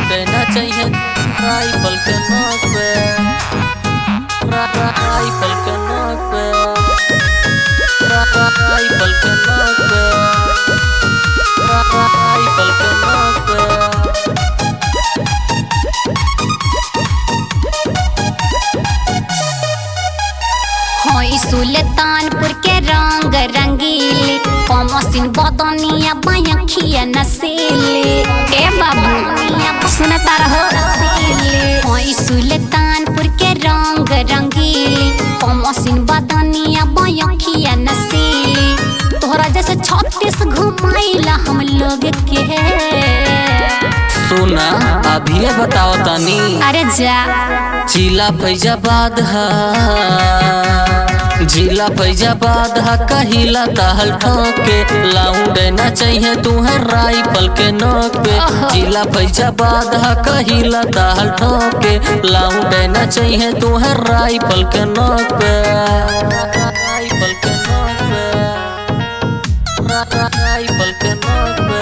देना चाहिए राइफल के नोक पे रा- रा- राइफल के नोक पे रा- रा- राइफल के नोक पे रा- रा- राइफल के नोक पे होई सुल्तानपुर के रंग रंगीली कमसिन बदनिया बयखिया नसीली ए बाबू सुनता रहो होई सुल्तानपुर के रंग रंगीली कमसिन बदनिया बयखिया नसीली तोहरा जैसे छत्तीस घुमाइला हम लोग के सुना अभी बताओ तनी अरे जा जिला फैजाबाद हा जिला फैजाबाद हा कहिला ताहल ठोके लाउंड ना चाहिए तुम्हें राइफल के नोक पे ओहो। जिला फैजाबाद हा कहिला ताहल ठोके लाउंड ना चाहिए तुम्हें राइफल के नोक पे राइफल के नोक पे रा- रा- राइफल के नोक पे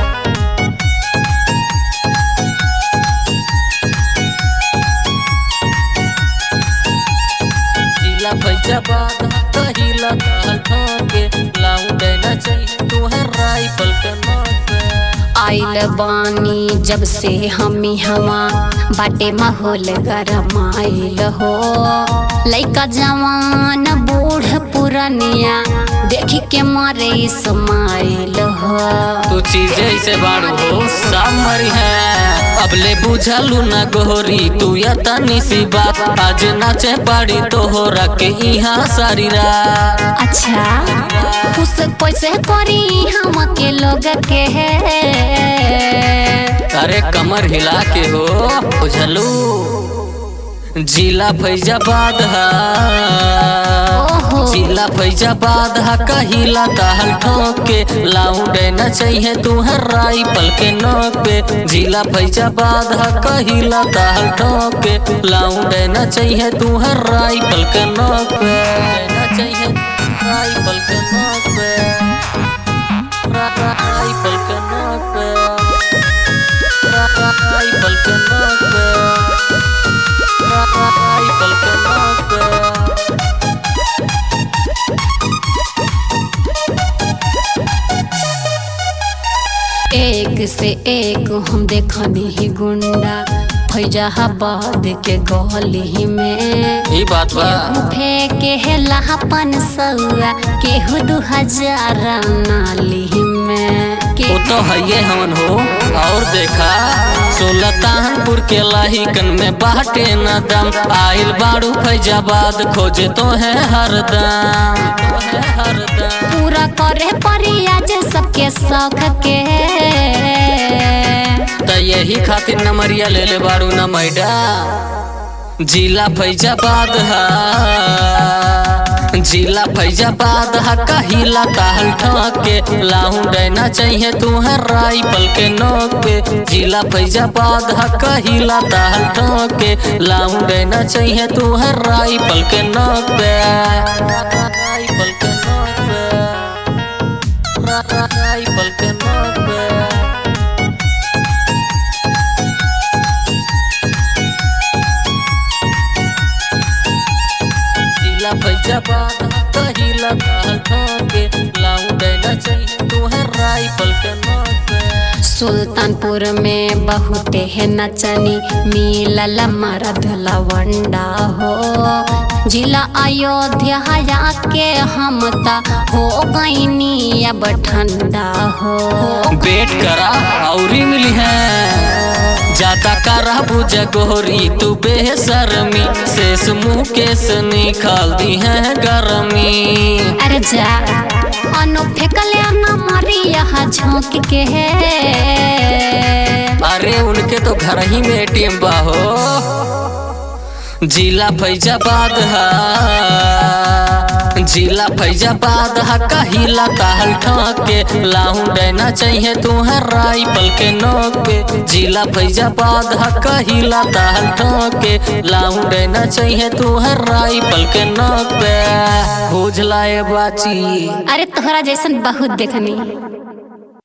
जिला फैजाबाद कहिला ताल ठोके लाउंड ना चाहिए तुम्हें राइफल के नोक पे आइल बानी जब से हमी हवा बाटे माहौल गरम आइल हो लइका जवान बूढ़ पुरनिया देखी के मारे समाइल हो तू चीज ऐसे बाड़ू हो सब मरी है अब ले बुझलू ना गोरी तू या तनी सी बात आज नाचे पाड़ी तो हो रखे यहाँ सारी रात अच्छा खुश कैसे करी हम के लोग के अरे कमर हिला के हो बुझलू जिला फैजाबाद हा ओहो। जिला फैजाबाद हा कहिला ताहल ठोके लाउंड न चाहिए तुम्हें राइफल के नोक पे जिला फैजाबाद हा कहिला ताहल ठोके लाउंड न चाहिए तुम्हें राइफल के नोक पे न चाहिए राइफल के नोक पे रा- रा- राइफल के नोक पे रा- रा- राइफल के नोक पे रा- रा- राइफल के नोक पे एक से एक हम देखनी ही गुंडा फैजाबाद के गली में ई बात बा केहू फेंके है लापन सौआ केहू दू हजार नाली में वो के तो है हमन हो और देखा सुल्तानपुर के लाहिकन में बाटे न दम आइल बाड़ू फैजाबाद खोजे तो है हरदम तो है हरदम पूरा करे परी आज सबके शौक के त यही खातिर नमरिया ले ले बाड़ू न मैडा जिला फैजाबाद हा जिला फैजाबाद हा कहिला ताहल ठोके लाउंड ना चाहिए तुम्हें राइफल के नोक पे जिला फैजाबाद हा कहिला ताहल ठोके लाउंड ना चाहिए तुम्हें राइफल के नोक पे राइफल के नोक पे रा- रा- राइफल के नोक पे जिला फैजाबाद कहिला ताल ठोके लाउंड ना चाहिए तुम्हें राइफल के नोक पे सुल्तानपुर में बहुत है नचनी मिलल मरद लवंडा हो जिला अयोध्या हया के हम ता हो गईनी अब ठंडा हो वेट करा औरी मिली है जाता करा बुझ गोरी तू बेसरमी शेष मुँह केस निकाल दी है गरमी अरे जा अनु फेंकले न मरी यहाँ झोंक के है अरे उनके तो घर ही में एटीएम बा हो जिला फैजाबाद हा जिला फैजाबाद हा कहिला ताहल ठोके लाउंड ना चाहिए तुम्हें राइफल के नोक पे जिला फैजाबाद हा कहिला ताहल ठोके लाउंड ना चाहिए तुम्हें राइफल के नोक पे बुझ लाए बाची अरे तोहरा जैसन बहुत देखनी